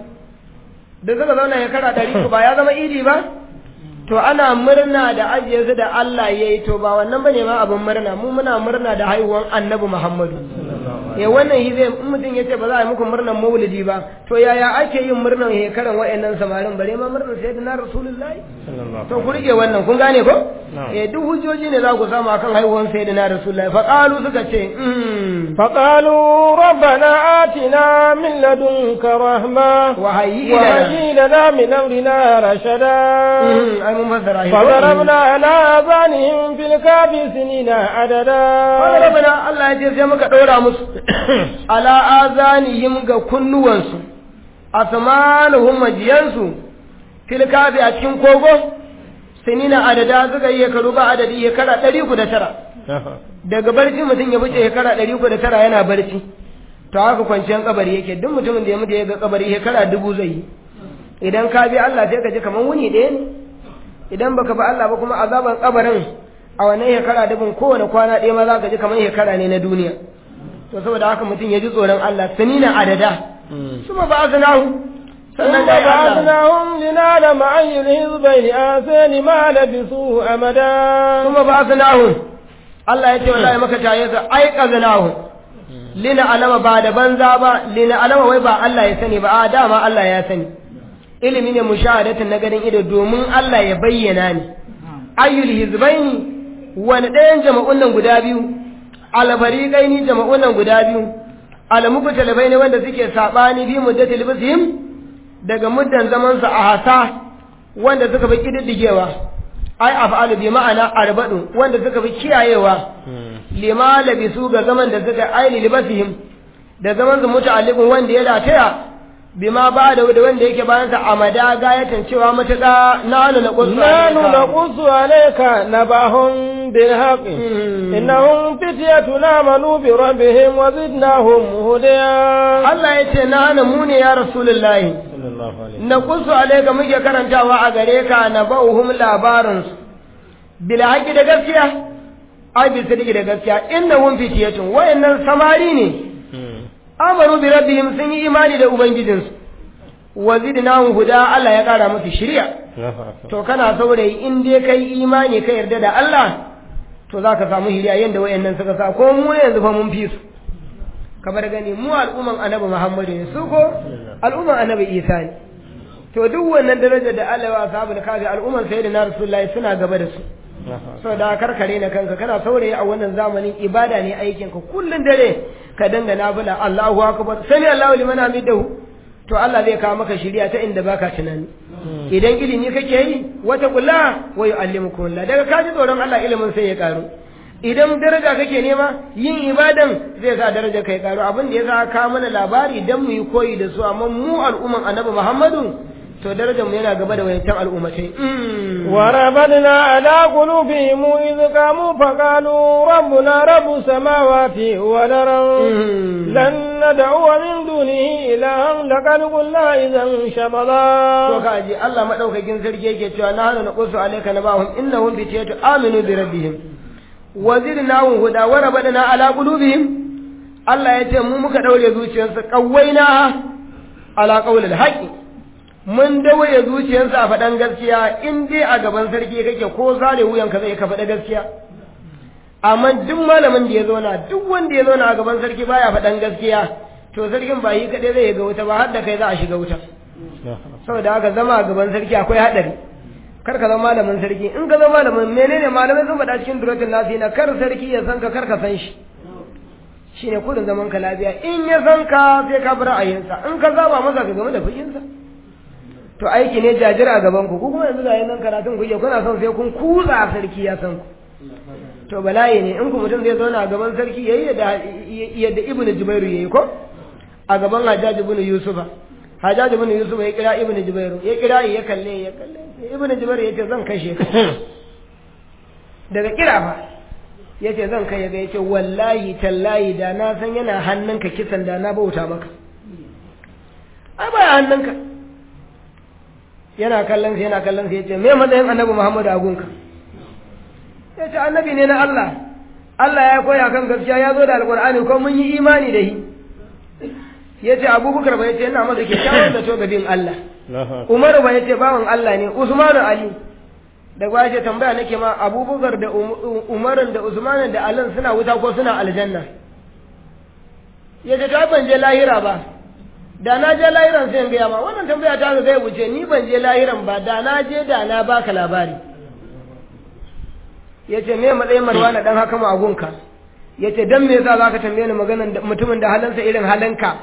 da suka zauna ya kara ɗari ba ya zama idi ba to ana murna da ajiye su da Allah ya yi to ba wannan bane ma abin murna mu muna murna da haihuwan annabi Muhammadu eh wannan shi zai in mutum yace ba za a yi muku murnar maulidi ba to yaya ake yin murnar hekaran wayannan samarin bare ma murnar sayyidina rasulullahi to ku rike wannan kun gane ko eh duk hujjoji ne za ku samu akan haihuwar sayyidina rasulullahi fa qalu suka ce fa qalu rabbana atina min ladunka rahma wa hayyi wa hayyi lana min amrina rashada ai mun fassara shi فضربنا على آذانهم في الكهف سنين عددا فضربنا Allah ya ce sai muka ɗora musu ala azanihim ga kunnuwansu asmanuhum majiyansu fil kafi a cikin kogo sinina adada suka yi shekaru ba adadi shekara ɗari ku da tara daga barci mutum ya wuce shekara ɗari ku da tara yana barci to haka kwanciyar kabari yake duk mutumin da ya mutu ya ga kabari shekara dubu zai yi idan ka bi Allah sai ka ji kamar wuni ɗaya ne idan baka ba Allah ba kuma azaban kabarin a wannan shekara dubin kowane kwana ɗaya ma za ka ji kamar shekara ne na duniya to saboda haka mutum ya ji tsoron Allah sanina adada suma ba aznahu sannan ثم بعثناهم لنعلم أي الحزبين آسان ما لبثوا أمدا suma ba aznahu Allah ya ce wallahi maka taye sa ai qaznahu lina alama ba da banza ba lina alama wai ba Allah ya sani ba a dama Allah ya sani ilimi ne mushahadatin na ganin ido domin Allah ya bayyana ni ayyul hizbaini wani ɗayan jama'un nan guda biyu alfariqaini jama'un nan guda biyu almuku talabai ne wanda suke sabani bi muddatil bisihim daga muddan zaman su a hasa wanda suka fi kididdigewa ai af'alu bi ma'ana arbadu wanda suka fi kiyayewa lima labisu ga zaman da suka aini libasihim da zaman su muta'alliqun wanda ya lataya bima ba da wanda yake bayan sa amada gayatan cewa matuƙa nanu na qusu نحن نقص عليك نبأهم بالحق إنهم فتية آمنوا بربهم وزدناهم هدى Allah ya ce nanu mu ne ya rasulullahi na qusu alayka muke karantawa a gare ka na bauhum labarin su bil haqi da gaskiya ai bi sadiki da gaskiya innahum fitiyatun wayannan samari ne amanu bi rabbihim sun yi imani da ubangijinsu wa zidnahum huda Allah ya kara musu shiriya to kana saurayi in dai kai imani ka yarda da Allah to zaka samu hiriya yanda wayannan suka sa ko mu yanzu fa mun fi su kamar gani mu al'umman annabi Muhammadu ne su ko al'umman annabi Isa ne to duk wannan darajar da Allah ya sabu kafi al'umman sayyidina Rasulullahi suna gaba da su sau da karkare na kanka kana saurayi a wannan zamanin ibada ne aikin ka kullun dare ka danga nafila Allahu akbar sami Allahu liman hamidahu to Allah zai kawo maka shiriya ta inda baka tunani idan ilimi kake yi wata kula wa yu'allimukum Allah daga ka ji tsoron Allah ilimin sai ya karu idan daraja kake nema yin ibadan zai sa daraja kai karu abin da yasa ka mana labari dan mu yi koyi da su amma mu al'umman Annabi Muhammadu to darajar mu yana gaba da wayancan al'ummatai وربطنا على قلوبهم إذ قاموا فقالوا ربنا رب السماوات والأرض لن ندعو من دونه إلها لقد قلنا إذا to شططا kaji Allah madaukakin sarki yake cewa na hana naqsu alayka nabahum innahum bitiyatu aminu bi rabbihim wa zidnahum huda wa rabadna ala qulubihim Allah yace mu muka daure zuciyarsu qawaina ala qawlil haqi mun dawaye zuciyarsu a faɗan gaskiya in dai a gaban sarki kake ko zare wuyanka zai ka faɗa gaskiya amma duk malamin da ya zauna duk wanda ya zauna a gaban sarki baya faɗan gaskiya to sarkin ba yi kaɗai zai ga wuta ba har da kai za a shiga wuta saboda haka zama a gaban sarki akwai haɗari kar ka zama malamin sarki in ka zama malamin menene malamai sun faɗa cikin duratul nasi na kar sarki ya san ka kar ka san shi shine kudin zaman ka lafiya in ya san ka sai ka bi ra'ayinsa in ka zaba masa ka game da fushinsa to aiki ne jajir a gaban ku ku kuma yanzu ga nan karatun kuke kuna son sai kun kuza sarki ya san ku to bala'i ne in ku mutum zai zauna a gaban sarki yayi yadda yadda ibnu jubairu yayi ko a gaban hajjaj ibn yusufa hajjaj ibn yusufa ya kira ibn jubairu ya kira ya kalle ya kalle ibn jubairu yace zan kashe ka daga kira fa yace zan kai ga yace wallahi tallahi da na san yana hannunka kisan da na bauta maka ai ba hannunka yana kallon sa yana kallon sa yace me matsayin annabi Muhammad a gunka yace annabi ne na Allah Allah ya koya kan gaskiya ya zo da alqur'ani ko mun yi imani da shi yace Abubakar ba yace ina masa kyakkyawan da to gabin Allah Umar ba yace bawan Allah ne Usman Ali da ba yace tambaya nake ma Abubakar da Umar da Usman da Ali suna wuta ko suna aljanna ya ce ta ban je lahira ba da na je lahiran sai in gaya ma wannan tambaya ta ga zai wuce ni ban je lahiran ba da na je da na baka labari ya ce me matsayin marwana dan haka ma agunka ya ce dan me yasa zaka tambaye ni maganan mutumin da halansa irin halanka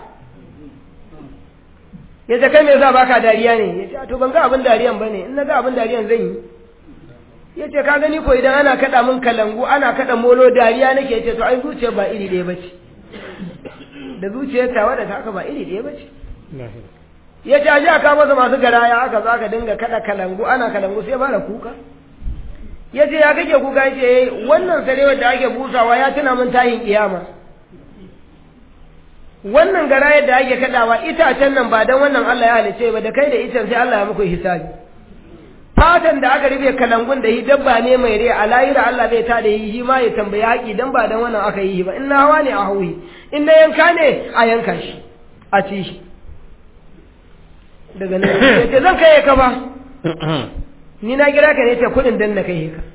ya ce kai me yasa baka dariya ne ya ce to ban ga abin dariyan bane in na ga abin dariyan zan yi ya ce ka gani ko idan ana kaɗa min kalangu ana kaɗa molo dariya nake ce to ai zuciyar ba iri ɗaya bace da zuciyar tawa da taka ba iri ɗaya bace ya ce aje aka masa masu garaya aka za ka dinga kaɗa kalangu ana kalangu sai fara kuka ya ce ya kake kuka ya ce wannan sarewar da ake busawa ya tuna min tayin kiyama wannan garayar da ake kaɗawa itacen nan ba don wannan Allah ya halice ba da kai da icen sai Allah ya muku hisabi fatan da aka rufe kalangun da yi dabba ne mai rai a layira Allah zai ta da yi ma ya tambayi haƙi dan ba dan wannan aka yi ba in na hawa ne a hauyi in na yanka ne a yanka shi a ci shi daga nan ya ce zan kai ka ba ni na kira ka ne ce kuɗin dan na kai ka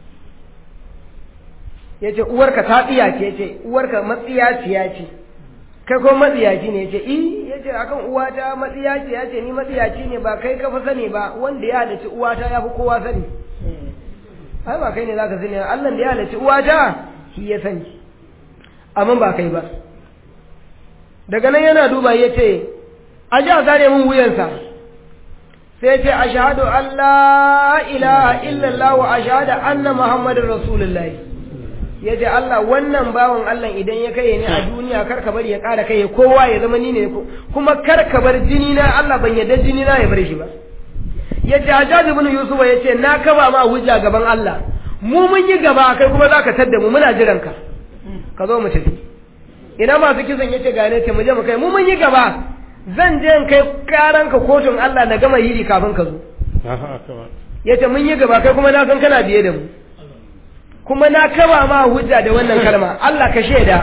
ya ce uwarka ta tsiya ce ya ce uwarka matsiyaciya ce kai ko matsiyaci ne ya ce i ya ce akan uwata matsiyaci ya ce ni matsiyaci ne ba kai ka fi sani ba wanda ya halarci uwata ya fi kowa sani ai ba kai ne za ka sani Allah da ya halarci uwata shi ya sani amma ba kai ba daga nan yana duba ya ce a ji a zare min wuyansa sai ce a shahadu Allah ilaha illallah wa a shahada anna muhammadin rasulullahi ya ce Allah wannan bawan Allah idan ya kai ni a duniya kar ka bari ya ƙara kai kowa ya zama ni ne kuma kar ka bar jini na Allah ban yadda jini na ya bar shi ba ya ce Hajjaj ibn Yusuf ya ce na kaba ma hujja gaban Allah mu mun yi gaba kai kuma zaka tadda mu muna jiran ka ka zo mu tafi ina masu kisan yace ga ne ce mu je mu kai mu mun yi gaba zan je in kai karan ka kotun Allah na gama yiri kafin ka zo yace mun yi gaba kai kuma na san kana biye da mu kuma na kaba ma hujja da wannan kalma Allah ka shaida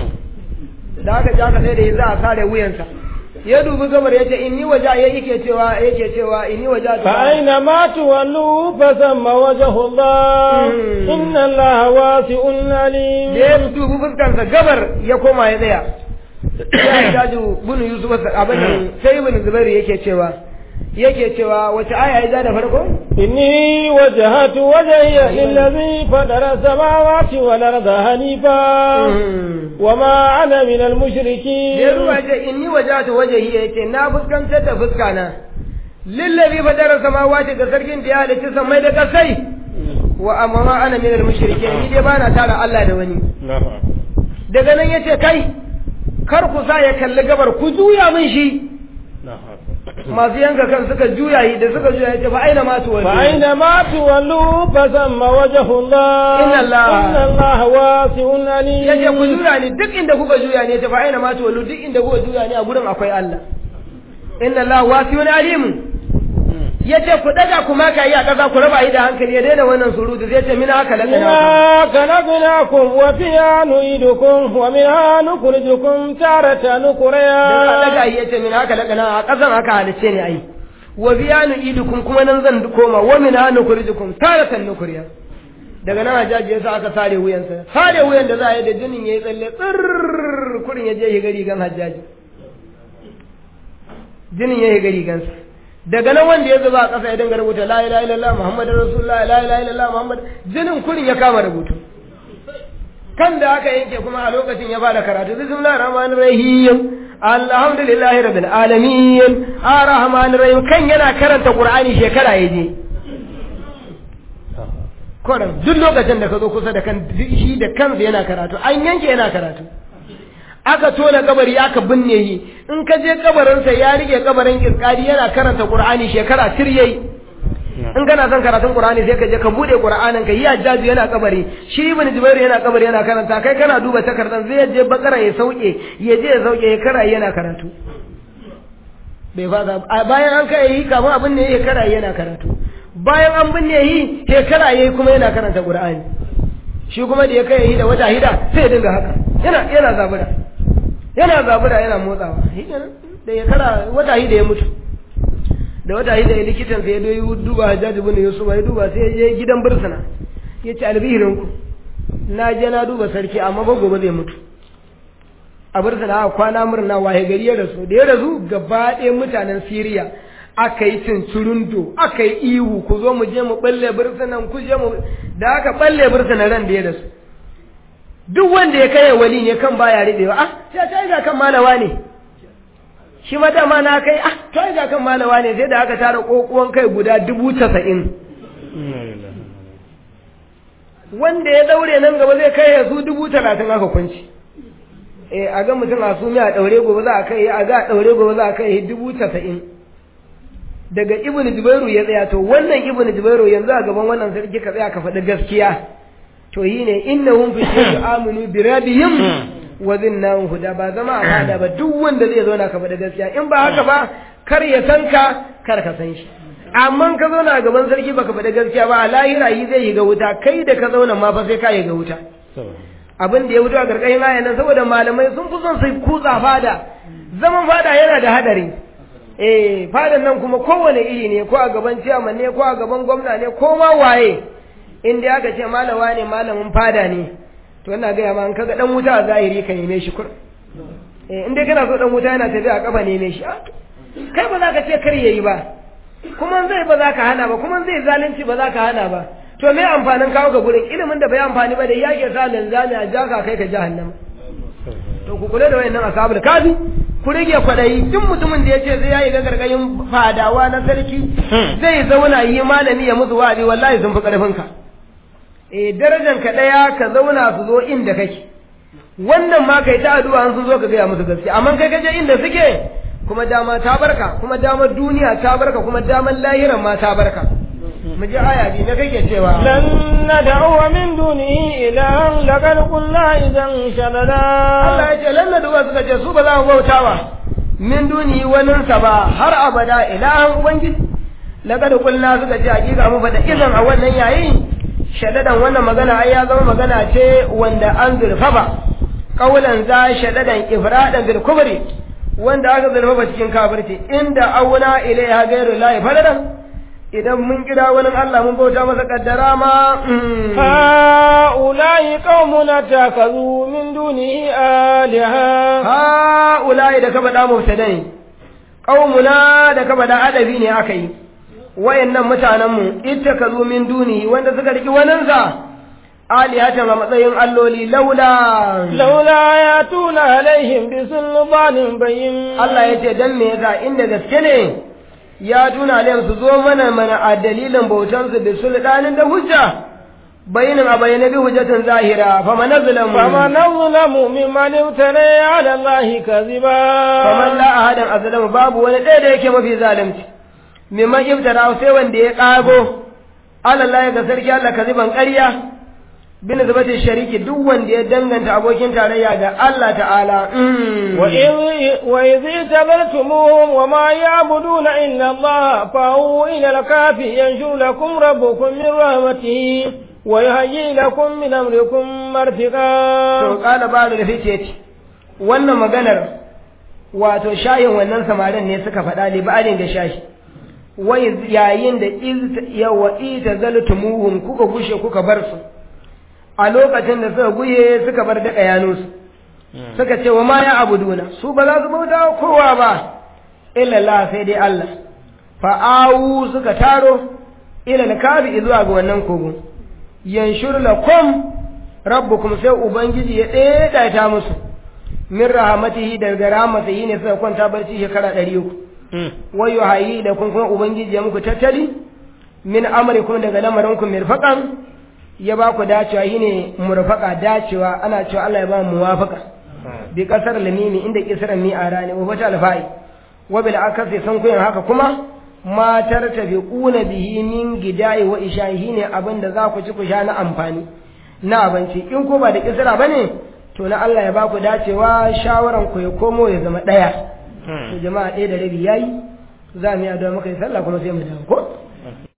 da aka ji aka sai da za a sare wuyansa ya dubi gabar yace inni waja ya yake cewa yake cewa inni waja fa aina ma tuwallu fa thamma wajhu Allah inna Allah wasi'un alim da ya dubi fuskarsa gabar ya koma ya tsaya ya jaju bunu yusuf abin sai ibn zubair yake cewa yake cewa wace aya ya da farko inni wajhatu wajhiya lillazi fadara samawati wal arda hanifa wama ana min al mushrikin da ruwa ce inni wajhatu wajhi yace na fuskantar da fuska na lillazi fadara samawati ga sarkin da ya halitta samai da kasai wa amma ana min al mushrikin ni dai bana tara Allah da wani daga nan yace kai kar ku sa ya kalli gabar ku juya min shi masu yanka kan suka juya yi da suka juya yace fa aina ma tuwallu fa aina ma tuwallu fa zamma wajhu Allah Inna Allah inna Allah wasi'un alim yace ku juya ni duk inda kuka juya ne ta fa aina ma tuwallu duk inda kuka juya ne a gurin akwai Allah inna Allah wasi'un alim yace ku daga ku maka yi a kaza ku raba yi da hankali ya daina wannan surutu zai ce mina haka lakana ما خلقناكم وفيها نعيدكم ومنها نخرجكم تارة dan نكريا daga yi yace mina haka lakana a kasan haka halice ne ai wa biyanu idukum kuma nan zan koma wa min hanu kurijukum taratan nukuriya daga nan hajaji yasa aka sare wuyansa sare wuyan da za a yi da jinin yayi tsalle tsirr kurin ya je ya gari gan hajaji jinin ya yi gari gansa daga nan wanda ya zuba a ƙasa ya dinga rubuta la ilaha illallah muhammadur rasulullah la ilaha illallah muhammad jinin kurin ya kama rubutu kan da aka yanke kuma a lokacin ya fara karatu bismillahir rahmanir rahim alhamdulillahi rabbil alamin arrahmanir rahim kan yana karanta qur'ani shekara yaje koran duk lokacin da ka zo kusa da kan shi da kansa yana karatu an yanke yana karatu aka tona kabari aka binne yi in ka je kabarinsa ya rike kabarin kirkari yana karanta qur'ani shekara tir yayi in kana son karatun qur'ani sai ka je ka bude qur'anin ka yi ajjaji yana kabari shi ibn jubair yana kabari yana karanta kai kana duba takardan zai je bakara ya sauke ya je ya sauke ya kara yana karatu bai fada bayan an kai yi kafin abin ne ya kara yana karatu bayan an binne yi shekara yayi kuma yana karanta qur'ani shi kuma da ya kai yi da wata hida sai ya dinga haka yana yana zabura yana zabura yana motsawa da ya kara wata hida ya mutu da wata hida ya likitan sai ya doyi duba hajjaji bin yusuf ya duba sai ya je gidan bursuna ya ce albihirin ku na je na duba sarki amma ba gobe zai mutu a bursuna aka kwana murna waye gari ya rasu da ya rasu gaba ɗaya mutanen siriya aka yi cincirundo aka yi ihu ku zo mu je mu balle bursunan ku je mu da aka balle bursunan ran da ya rasu duk wanda ya kai wali ne kan baya ribewa ah sai ta ga kan malawa ne shi ma dama na kai ah ta ga kan malawa ne sai da aka tara kokuwan kai guda dubu casa'in wanda ya daure nan gaba zai kai ya su dubu talatin aka kunci eh a ga mutum a sumi a daure gobe za a kai a ga a daure gobe za a kai dubu casa'in daga ibn jubairu ya tsaya to wannan ibn jubairu yanzu a gaban wannan sarki ka tsaya ka faɗi gaskiya to yi ne innahum fi shay'in aminu bi rabbihim wa zinnahum huda ba zama a fada ba duk wanda zai zo na ka faɗi gaskiya in ba haka ba kar ya san ka kar ka san shi amma ka zauna a gaban sarki baka faɗi gaskiya ba a lahira yi zai yi ga wuta kai da ka zauna ma fa sai ka yi ga wuta abin da ya wuce a gargashin ayan nan saboda malamai sun fi son su kutsa fada zaman fada yana da hadari eh fadan nan kuma kowane iri ne ko a gaban ciyaman ne ko a gaban gwamna ne ko ma waye in dai aka ce malawa ne malamin fada ne to ina gaya ma an kaga dan wuta a zahiri ka neme shi kur eh in dai kana so dan wuta yana tafiya a kafa neme shi kai ba za ka ce kar yayi ba kuma zai ba za ka hana ba kuma zai zalunci ba za ka hana ba to me amfanin kawo ga gurin ilimin da bai amfani ba da yake sa linzami a jaka kai ka jahannama to ku kula da wayannan ashabul kafi ku rage kwadayi duk mutumin da yace zai yayi ga gargayin fadawa na sarki zai zauna yi malami ya musu wa'azi wallahi sun fi karfin ka eh darajar ka daya ka zauna su zo inda kake wannan ma kai ta addu'a an sun zo ka gaya musu gaskiya amma kai kaje inda suke kuma dama ta barka kuma damar duniya ta barka kuma damar lahiran ma ta barka mu ji aya bi na kake cewa lan nad'u min dunihi ilahan laqad qulna idan shalala Allah ya ce lan nad'u suka ce su ba za mu bautawa min dunihi wani sa ba har abada ilahan ubangiji laqad qulna suka ce hakika mu fada idan a wannan yayi shadadan wannan magana ai ya zama magana ce wanda an zurfafa kaulan za shadadan ifradan bil kubri wanda aka zurfafa cikin kafirci inda auna ilaiha gairu lahi faladan idan mun kira wani Allah mun bauta masa kaddara ma ha'ula'i qaumuna takazu min dunihi aliha ha'ula'i da ka faɗa mubtadai qaumuna da ka faɗa adabi ne aka yi wayannan mutanen mu ittakazu min dunihi wanda suka riki wanin sa alihatan a matsayin alloli laula laula ya tuna alaihim bi sulbanin bayyin Allah ya ce dan me yasa inda gaske ne ya tuna alaihim su zo mana mana a dalilin bautan su bi sultanin da hujja bayyinin a bayyana bi hujjatin zahira fa man nazlamu fa man nazlamu mimman iftara ala allahi kaziba fa man la ahadan azlamu babu wani ɗaya da yake mafi zalunci mimman iftara sai wanda ya kago ala allahi ga sarki Allah kaziban ƙarya bin zubatin shariki duk wanda ya danganta abokin tarayya ga Allah ta'ala wa idh tabartumuhum wa ma ya'buduna illa Allah fa hu ila al-kafi yanshur lakum rabbukum min rahmatihi wa yuhayyi lakum min amrikum marfiqa to kala ba da fice ce wannan maganar wato shayin wannan samarin ne suka faɗa libalin da shashi wai yayin da yawa ita zaltumuhum kuka gushe kuka bar su a lokacin da suka guye suka bar daga yanunsu suka ce wa ma ya abuduna su ba za su bauta kowa ba illallah sai dai Allah fa'awu suka taro ila kafi zuwa ga wannan kogo yanshur lakum rabbukum sai ubangiji ya daidaita musu min rahmatihi daga rahmatihi ne suka kwanta barci shekara ɗari uku wayo hayi da kun kuma ubangiji ya muku tattali min amrikum daga lamarinku mirfaqan ya ba ku dacewa shine murfaka dacewa ana cewa Allah ya ba mu muwafaka bi kasar lamimi inda kisran mi a rani wa fata alfa'i wa bil akasi san kuyin haka kuma matar tafiquna bihi min gidai wa ishahi ne abinda za ku ci ku sha na amfani na abinci in ko ba da kisra bane to na Allah ya ba ku dacewa shawaran ku ya komo ya zama daya to jama'a ɗaya da rabi yayi za mu yi addu'a muka yi sallah kuma sai mu dawo ko